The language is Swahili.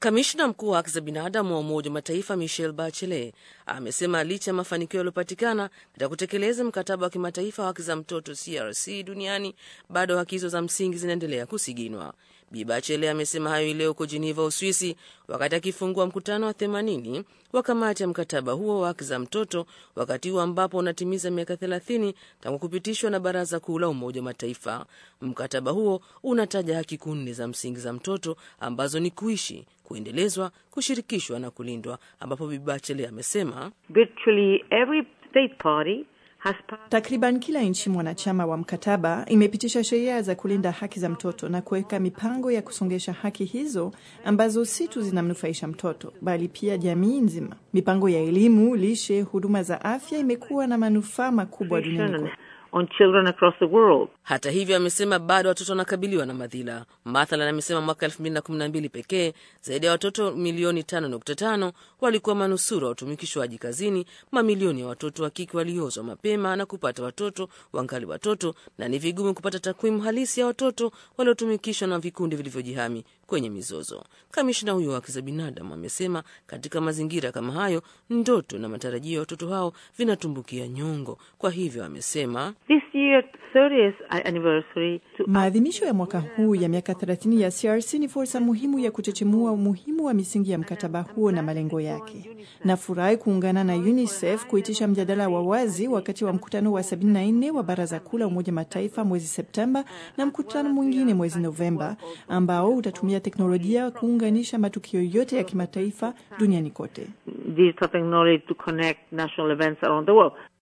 Kamishna mkuu wa haki za binadamu wa Umoja wa Mataifa Michelle Bachelet amesema licha ya mafanikio yaliyopatikana katika kutekeleza mkataba wa kimataifa wa haki za mtoto CRC duniani, bado haki hizo za msingi zinaendelea kusiginwa. Bi Bachelet amesema hayo leo huko Geneva, Uswisi, wakati akifungua mkutano wa 80 wa kamati ya mkataba huo wa haki za mtoto, wakati huo ambapo unatimiza miaka 30 tangu kupitishwa na Baraza Kuu la Umoja wa Mataifa. Mkataba huo unataja haki kuu za msingi za mtoto ambazo ni kuishi, kuendelezwa, kushirikishwa na kulindwa, ambapo Bi Bachelet amesema Virtually every state party has passed Takriban kila nchi mwanachama wa mkataba imepitisha sheria za kulinda haki za mtoto na kuweka mipango ya kusongesha haki hizo ambazo si tu zinamnufaisha mtoto bali pia jamii nzima. Mipango ya elimu, lishe, huduma za afya imekuwa na manufaa makubwa duniani kote. on children across the world. Hata hivyo, amesema bado watoto wanakabiliwa na madhila. Mathalan, amesema mwaka 2012 pekee zaidi ya watoto milioni 5.5 walikuwa manusura wa utumikishwaji kazini. Mamilioni ya watoto wa kike waliozwa mapema na kupata watoto wangali watoto, na ni vigumu kupata takwimu halisi ya watoto waliotumikishwa na vikundi vilivyojihami kwenye mizozo. Kamishna huyo wa haki za binadamu amesema katika mazingira kama hayo, ndoto na matarajio ya watoto hao vinatumbukia nyongo. Kwa hivyo amesema This year, 30th anniversary to Maadhimisho ya mwaka huu ya miaka 30 ya CRC ni fursa muhimu ya kuchechemua umuhimu wa misingi ya mkataba huo na malengo yake. Nafurahi kuungana na UNICEF kuitisha mjadala wa wazi wakati wa mkutano wa 74 wa Baraza Kuu la Umoja Mataifa mwezi Septemba na mkutano mwingine mwezi Novemba ambao utatumia teknolojia kuunganisha matukio yote ya kimataifa duniani kote. digital technology to connect national events around the world.